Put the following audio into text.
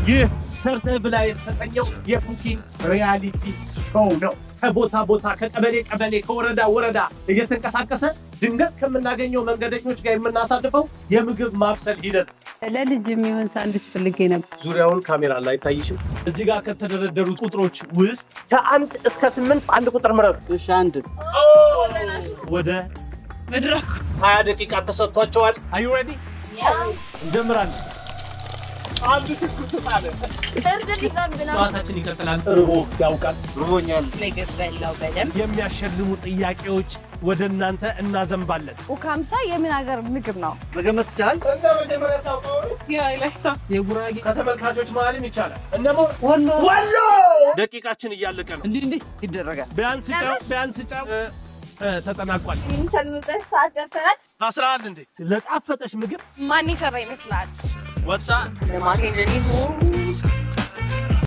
ይህ ሰርተህ ብላ የተሰኘው የኩኪንግ ሪያሊቲ ሾው ነው። ከቦታ ቦታ ከቀበሌ ቀበሌ ከወረዳ ወረዳ እየተንቀሳቀሰ ድንገት ከምናገኘው መንገደኞች ጋር የምናሳልፈው የምግብ ማብሰል ሂደት ለልጅ የሚሆን ሳንዱች ፈልጌ ነበር። ዙሪያውን ካሜራ ላይ አይታይሽም? እዚህ ጋር ከተደረደሩት ቁጥሮች ውስጥ ከአንድ እስከ ስምንት አንድ ቁጥር ምረጡ። እሺ አንድ ወደ መድረኩ ሀያ ደቂቃ ተሰጥቷቸዋል። አዩ ሬዲ? እንጀምራለን። አንድ ትኩስ ሳለ ጨዋታችን ይቀጥላል። ርቦ ያውቃል። ርቦኛል። ምግብ በላው በደንብ የሚያሸልሙ ጥያቄዎች ወደ እናንተ እናዘንባለን። ኡካምሳ የምን ሀገር ምግብ ነው? መገመት ይቻላል። እንደ መጀመሪያ ሳውቀው የጉራጌ ከተመልካቾች መሀልም ይቻላል። እነሞ ወሎ ወሎ ደቂቃችን እያለቀ ነው። እንዲህ እንዲህ ይደረጋል። ቢያንስ ጫው ቢያንስ ጫው እ፣ እ፣ ተጠናቋል። የሚሸልምበት ሰዓት ደርሰናል። አስራ አንድ እንዴ ለጣፈጠሽ ምግብ ማን የሰራ ይመስላል? ወጣ ለማገኘት